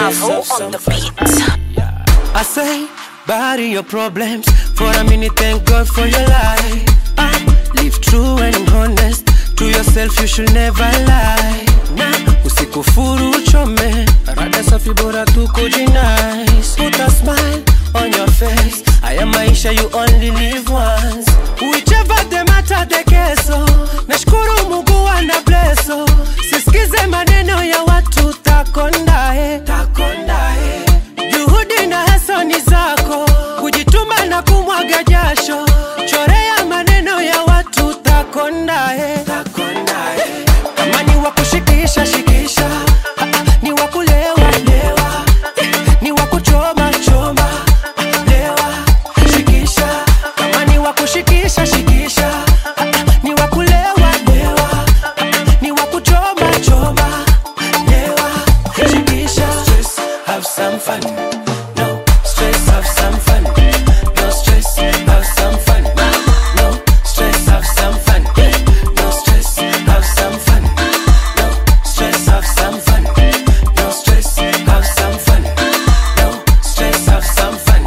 Bravo on the beat. I say, bury your problems for a minute. Thank God for your life. Ah, live true and honest to yourself. You should never lie. Nah, usikufuru uchome. Rada safi bora tu kujinice. Put a smile on your face. Haya maisha you only live once. Whichever the matter the keso. Nashukuru Mungu ana blesso. Sisikize maneno ya watu takondae. Takondae. Juhudi na hasa ni zako, kujituma na kumwaga jasho. Chorea maneno ya watu takondae. Kama ni wa kushikisha shikisha, Ah, ah, ni wa kulewa lewa, Eh, ni wa kuchoma choma, Ah, lewa shikisha. Kama ni wa kushikisha shikisha, Ah, ah, ni wa kulewa lewa, Ah, ah, ni wa kuchoma choma, lewa shikisha. Stress, have some fun. No stress, have some fun. No stress, have some fun. No stress, have some fun. No stress, have some fun. No stress, have some fun. No stress, have some fun. No stress, have some fun.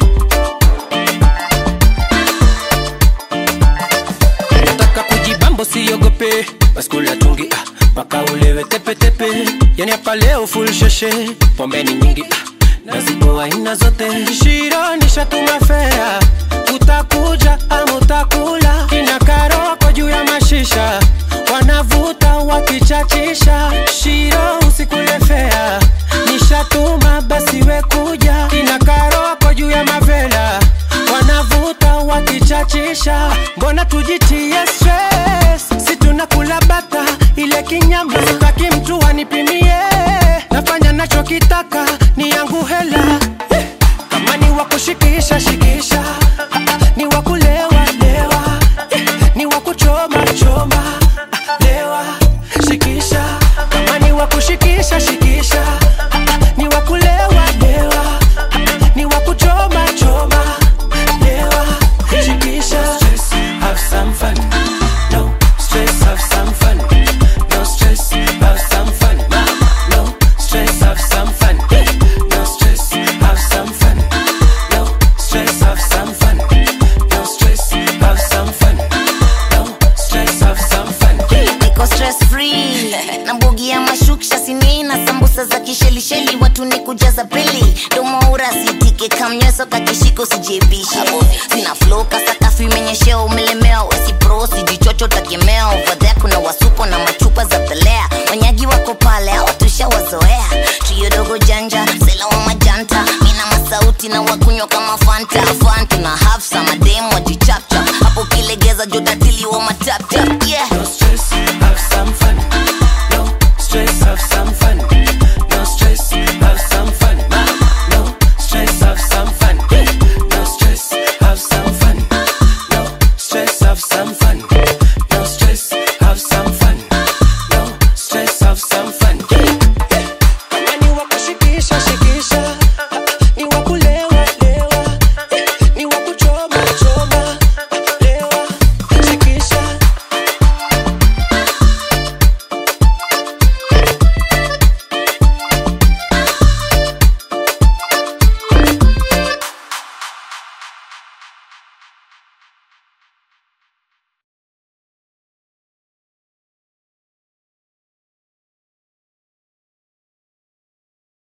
Nataka kujibambo siogope, baskula tungi ah, mpaka ulewe tepetepe. Yani hapa leo full sheshe, pombe ni nyingi ah, na zipo aina zote. Shiro nishatuma fea, utakuja ama utakula. Kina karoko juu ya mashisha, wanavuta wakichachisha. Shiro usikule fea, nishatuma basi we kuja. Kina karoko juu ya mavela, wanavuta wakichachisha. Mbona tujitie stress, si tunakula bata ile kinyama, sitaki mtu anipimie, nafanya nachokitaka ni yangu hela Eh, kama ni wa kushikisha shikisha, Ah, ah, ni wa kulewa lewa, Eh, ni wa kuchoma choma, Ah, lewa shikisha, kama ni wa kushikisha shikisha, Ah, ah, ni wa kulewa lewa, Ah, ah, ni wa kuchoma choma, lewa shikisha. Stress, have some fun. No stress, have some fun. No stress, have some fun. No stress, have some fun. No stress, have some fun. No stress, have some fun. No stress, have some fun. No stress, have some fun. niko stress free na mbogi ya mashuksha sinina sambusa za kishelisheli watu ni kujaza pili domoura sitike kamnyeso kakishiko sijebishe sina flow kasakafu imenyeshea umelemewa wesipro sijichocho takemea ovadhea kuna wasuko na machupa za pelea wanyagi wa